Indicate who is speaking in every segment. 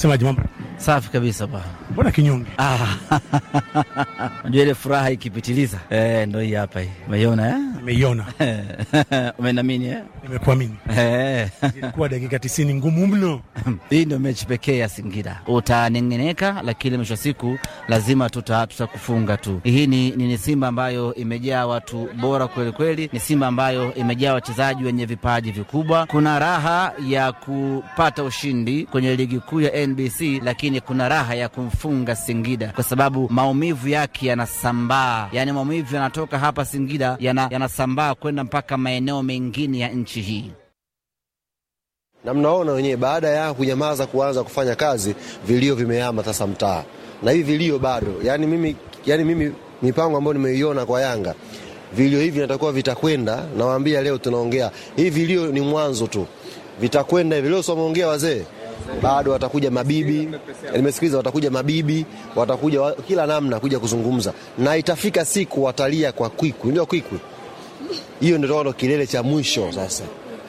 Speaker 1: Semaje mambo?
Speaker 2: Safi kabisa bwana.
Speaker 1: Mbona kinyonge?
Speaker 2: Ah, unajua ile furaha ikipitiliza eh, ndo hii hapa hii. Umeiona
Speaker 1: Nimeiona,
Speaker 2: eh? Umenamini eh?
Speaker 1: nimekuamini.
Speaker 2: Eh.
Speaker 1: Ilikuwa dakika tisini ngumu mno.
Speaker 2: Hii ndio mechi pekee ya Singida. Utanengeneka, lakini mwisho wa siku lazima tuta tutakufunga tu. Hii ni, ni, ni Simba ambayo imejaa watu bora kweli kweli, ni Simba ambayo imejaa wachezaji wenye vipaji vikubwa. Kuna raha ya kupata ushindi kwenye ligi kuu ya NBC, lakini kuna raha ya kumfunga Singida kwa sababu maumivu yake yanasambaa, yaani maumivu yanatoka hapa Singida yana- yanasambaa kwenda mpaka maeneo mengine ya nchi hii.
Speaker 3: na mnaona wenyewe, baada ya kunyamaza kuanza kufanya kazi, vilio vimehama sasa mtaa, na hivi vilio bado. Yani mimi, yani mimi mipango ambayo nimeiona kwa Yanga, vilio hivi natakuwa vitakwenda. Nawaambia leo tunaongea hivi, vilio ni mwanzo tu, vitakwenda hivi. Leo someongea wazee, bado watakuja mabibi, nimesikiliza, watakuja mabibi, watakuja wa, kila namna kuja kuzungumza, na itafika siku watalia kwa kwikwi, ndio kwikwi hiyo, ndio ndo kilele cha mwisho sasa.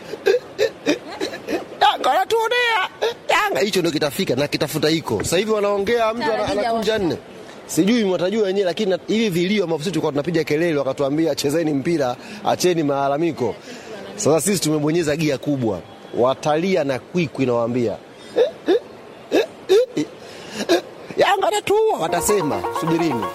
Speaker 3: Yanga wanatuonea Yanga, hicho ndio kitafika na kitafuta iko sasa hivi. Wanaongea mtu ana- anakunja nne, sijui mwatajua wenyewe, lakini na- hivi vilio ambavyo sisi tulikuwa tunapiga kelele, wakatuambia chezeni mpira, acheni malalamiko. Sasa sisi tumebonyeza gia kubwa, watalia na kwikwi, nawaambia Yanga anatuua, watasema subirini.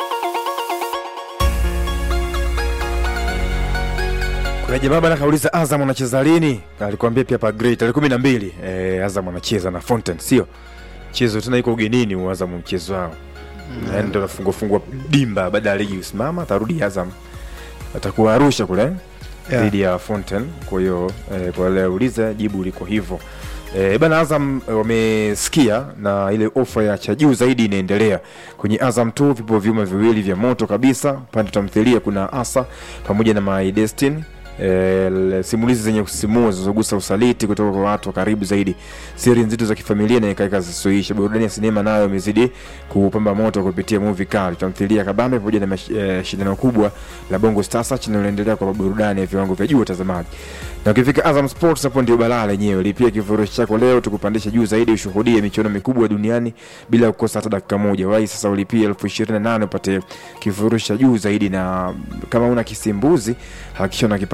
Speaker 4: Kuna jamaa bana kauliza Azam anacheza lini? Alikwambia pia pa great tarehe kumi na mbili eh, Azam anacheza na Fountain, sio mchezo tena, iko ugenini huu Azam mchezo wao mm. Yaani ndio nafungua fungua dimba baada ya ligi kusimama, atarudi Azam atakuwa Arusha kule
Speaker 1: Yeah.
Speaker 4: dhidi ya Fountain. Kwa hiyo eh, kwa wale uliza jibu liko hivyo. E, bana Azam eh, wamesikia na ile ofa ya cha juu zaidi inaendelea kwenye Azam tu. Vipo vyuma viwili vya moto kabisa. Pande tamthilia kuna Asa pamoja na My Destiny e, simulizi zenye kusisimua zinazogusa usaliti kutoka kwa watu wa karibu zaidi, siri nzito za kifamilia na ikaika zisizoisha. Burudani ya sinema nayo imezidi kupamba moto kupitia movie kali, tamthilia kabambe pamoja na mash- eh, shindano kubwa la Bongo Star Search linaloendelea kwa burudani ya viwango vya juu watazamaji. Na ukifika Azam Sports hapo ndio balaa lenyewe. Lipia kifurushi chako leo tukupandisha juu zaidi ushuhudie michuano mikubwa duniani bila kukosa hata dakika moja. Wahi sasa ulipie elfu ishirini na nane upate kifurushi cha juu zaidi, na kama una kisimbuzi hakikisha unakipata